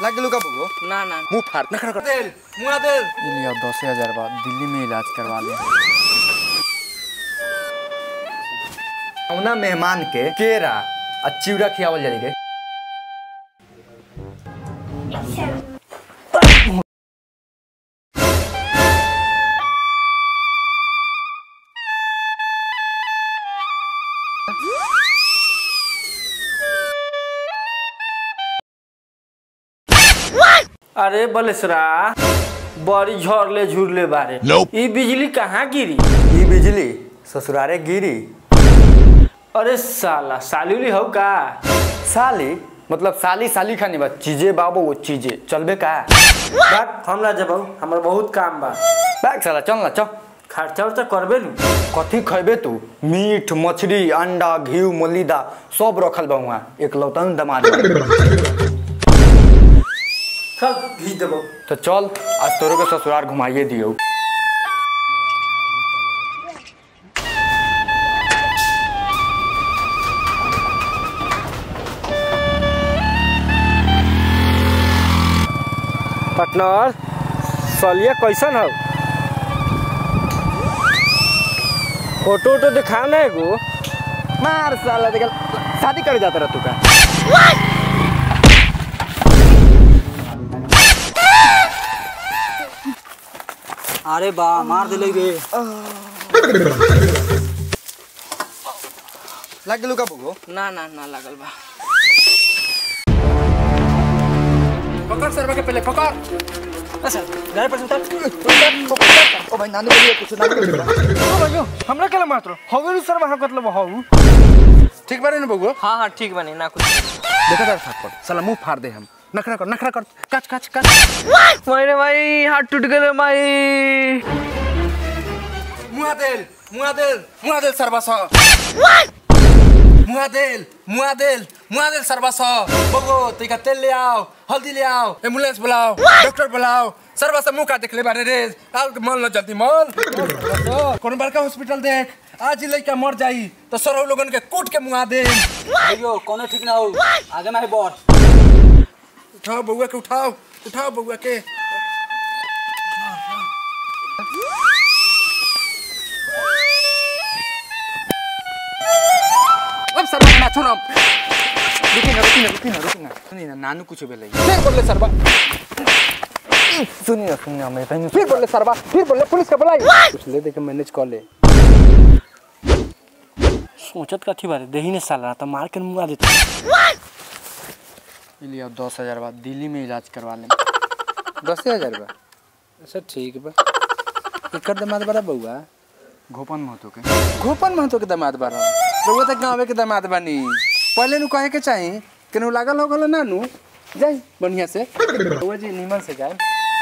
गेलू का बगो ना ना मुंह फाड़ नखरा कर तेल मुआ तेल लिया दस हजार बाद दिल्ली में इलाज करवा ले औना मेहमान के केरा आ चिवड़ा खियावल जाई के अरे बलेसरा बड़ी झरले झुरले बारे ई बिजली कहाँ गिरी ई बिजली ससुरारे गिरी अरे साला साली हो का साली मतलब साली साली खानी बा चीजे बाबू वो चीजे चलबे का बात हमरा जब हमर बहुत काम बा बैग साला चल ना चल खर्चा उर्चा करबे नु कथी खैबे तू मीट मछली अंडा घी मलिदा सब रखल बा वहाँ एक लौतन दमाद बा। चल घी देबो तो चल आज तोरो के ससुराल घुमाइए दियो पार्टनर सलिया कैसन हो फोटो वोटो दिखा ना एगो मार साला देख शादी करे जाता रह तू का अरे बा मार दिले गे लग गेलू का बगो ना ना ना लागल बा पकड़ सरवा के पहले पकड़ अच्छा गाड़ी पर उतर ओ भाई नानू बोलिए कुछ नानू बोलिए हमरा केला मात्र हवे सर वहां मतलब हऊ ठीक बारे ना बगो हाँ हाँ ठीक बनी ना कुछ देखो तार थप्पड़ साला मुंह फाड़ दे हम नखरा कर नखरा कर कच कच कच मेरे भाई हाथ टूट गए भाई मुआ देल मुआ देल मुआ देल सरवा सा मुआ देल मुआ देल मुआ देल सरवा सा बगो तैका तेल ले आओ हल्दी ले आओ एम्बुलेंस बुलाओ डॉक्टर बुलाओ सरवा सा मुंह का देख ले बारे रे आओ मल न जल्दी मल कौन बड़का हॉस्पिटल देख आज ही लड़का मर जाई तो सरौ लोगन के कूट के मुआ दे भैयो कोनो ठीक ना हो आगे में है बॉस उठाओ बउआ के उठाओ उठाओ बउआ के अब सरवा ना छोड़ो रुकी ना रुकी ना रुकी ना रुकी ना सुनी ना नानू कुछ बेले फिर बोले सरवा सुनी ना सुनी ना मैं तैਨੂੰ फिर बोले सरवा फिर बोले पुलिस का बुलाई कुछ ले दे के मैनेज कर ले सोचत कथी बारे देही ने साला तो मार के मुआ देता लिया दस हजार बाद दिल्ली में इलाज करवा ले दस हजार बा अच्छा ठीक बा एकर दामाद बड़ा बउआ गोपन महतो के घोपन महतो के दामाद बारा बउआ त गाँवे के दामाद बानी पहले नु कहे के चाही केनू लागल हो गल नानू जाई बढ़िया से बउआ जी नीमन से जाए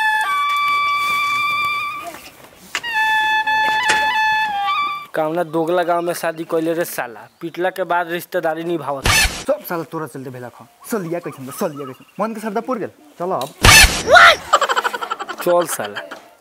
कामना दोगला गांव में शादी कैले रे साला पिटला के बाद रिश्तेदारी निभावत सब साला तोरा चलते भेला खा सलिया कैसन सलिया कैसन मन के सरदा पुर गेल चलो अब चल साला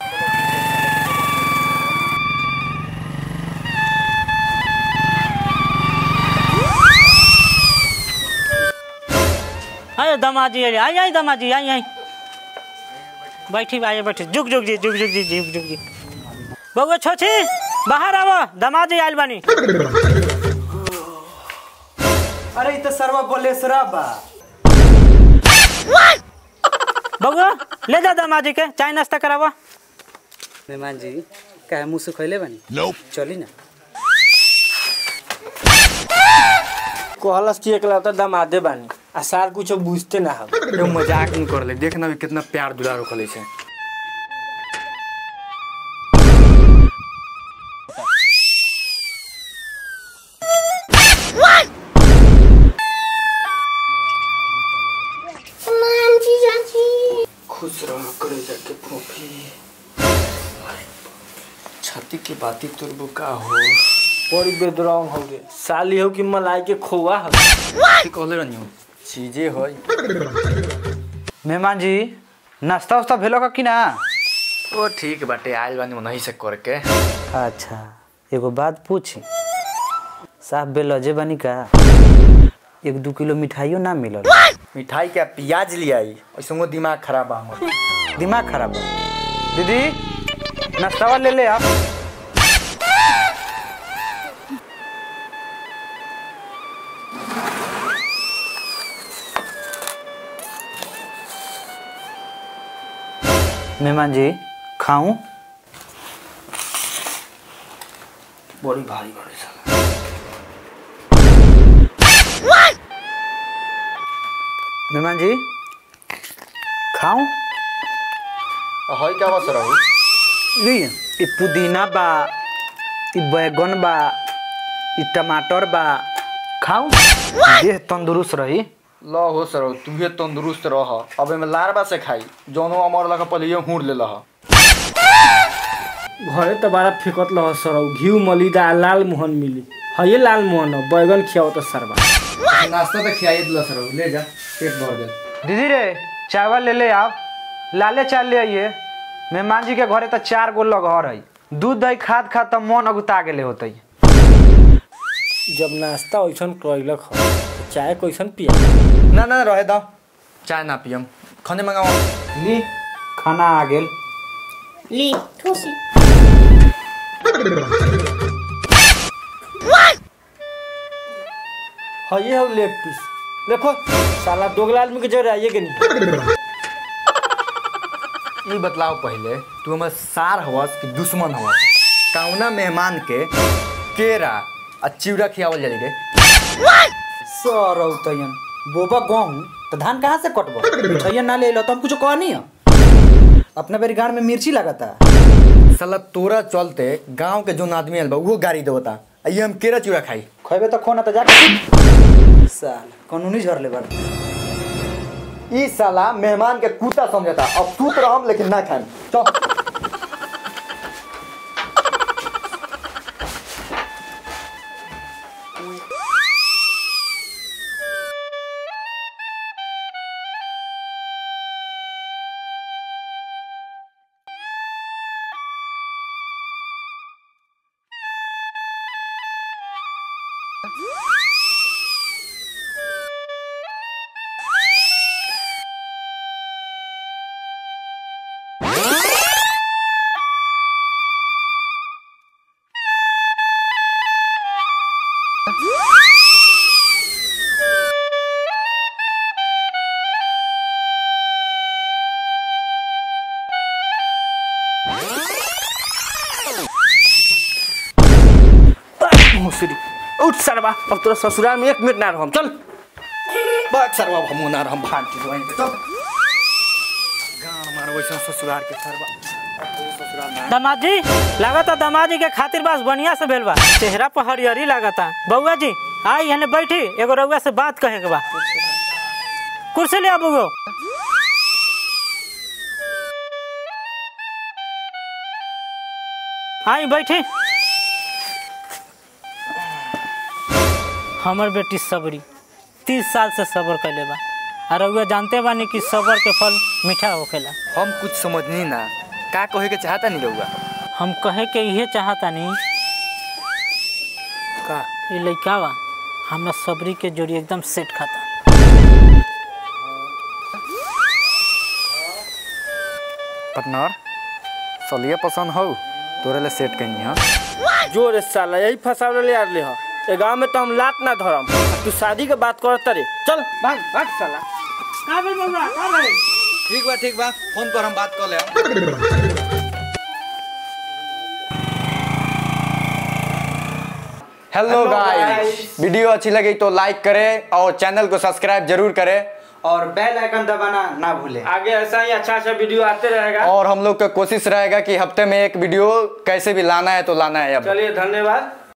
अरे दमाजी अरे आई आई दमाजी आई आई बैठी आइए बैठी जुग जुग जी जुग जुग जी जुग जुग जी बउआ छोची बाहर आवो दमाजी आइल बानी अरे इ त सरवा बोलेसरा बा बउआ ले जा दमाजी के चाय नाश्ता करावा मेहमान जी काहे मुंह सुखैले बानी चली ना कहलस कि एकला तो दमादे बानी आ सार कुछ बुझते ना हम यो मजाक नहीं कर ले देखना भी कितना प्यार दुलार रखले छे खुश रहो करे जाके फोफी छाती के बाती तुरबो का हो बड़ी बेदरंग हो गे साली हो कि मलाई के खोआ हो की कहले रहनी हो चीजे होय मेहमान जी नाश्ता उस्ता भेलो का कि ना ओ ठीक बाटे आइल बानी नहीं से करके अच्छा एगो बात पूछी साफ बेलजे बानी का एक दू किलो मिठाइयो ना मिलल मिठाई क्या प्याज ले आई ऐसे दिमाग खराब बा हमर दिमाग खराब बा दीदी नाश्तावा ले ले आप मेहमान जी खाऊं बड़ी भारी बड़ी साला मेहमान जी खाऊं हई क्या बस रही ली ई पुदीना बा ई बैगन बा ई टमाटर बा खाऊं देह तंदुरुस्त रही ल हो सर तुहे तंदुरुस्त रह अब में लारबा से खाई जौनो अमर लगा पहले ये हुड़ ले लह घरे त बड़ा फेकत लह सरौ घिउ मलिदा लाल मोहन मिली है लाल मोहन हो बैगन खियाओ त सरबा नाश्ता तो खियाई दिला सर ले जा पेट भर गया दीदी रे चावल ले ले आओ लाले चाल ले आइए मेहमान जी के घरे तो चार गो लगहर है दूध दही खाद खाद तो मन अगुता गेले होते जब नाश्ता वैसन कैलक ह त चाय कैसन पिया ना ना रहे दा चाय ना पियम खाने मंगाओ ली खाना आ गेल ली ठूसी है ये हो लेग पीस देखो साला दोगला आदमी के जरे आइए के नहीं ये बतलाओ पहले तू हमर सार हवस कि दुश्मन हवस कौना मेहमान के केरा आ चिवड़ा खियावल जाई रे सरौ तयन बोबा गहूँ तो धान कहाँ से कटबो छैया ना ले लो तो हम कुछ कहनी है अपने बेरी गाड़ में मिर्ची लगाता साला तोरा चलते गांव के जोन आदमी आयल बा उहो गाड़ी देवता आ ये हम केरा चिवड़ा खाई खैबे तो खोना तो जाके साल कानूनी झरले बड़ ई साला मेहमान के कुत्ता समझता अब सूत रहम लेकिन ना खाएम चल मुसरी उठ सरबा अब तोरा ससुराल में एक मिनट ना रहम चल बाग सरवा हम ना हम भाग के दुआई चल गांव मार वैसा ससुराल के सरवा दामाद जी लागता दामाद जी के खातिर बस बढ़िया से भेल बा चेहरा पर हरियरी लागता बउआ जी आई हने बैठी एगो रउआ से बात कहे के बा कुर्सी ले आबू आई बैठी हमर बेटी सबरी तीस साल से सबर कैले बा और रउआ जानते बानी कि सबर के फल मीठा होखेला हम कुछ समझनी ना का कहे के चाहता नहीं रहुआ हम कहे के इहे चाहतानी का ये लइका बा हमरा सबरी के जोड़ी एकदम सेट खाता पार्टनर सलिए पसंद हो तोरे ले सेट कहीं हां जोर साला यही फसावले ले आले ह ए गांव में तो हम लात ना धरम तू शादी के बात करत रे चल भाग भाग साला का भेल बउआ का भेल ठीक बा ठीक बा फोन पर हम बात कर ले हेलो गाइस वीडियो अच्छी लगी तो लाइक करें और चैनल को सब्सक्राइब जरूर करें और बेल आइकन दबाना ना भूले आगे ऐसा ही अच्छा अच्छा वीडियो आते रहेगा और हम लोग का कोशिश रहेगा कि हफ्ते में एक वीडियो कैसे भी लाना है तो लाना है अब चलिए धन्यवाद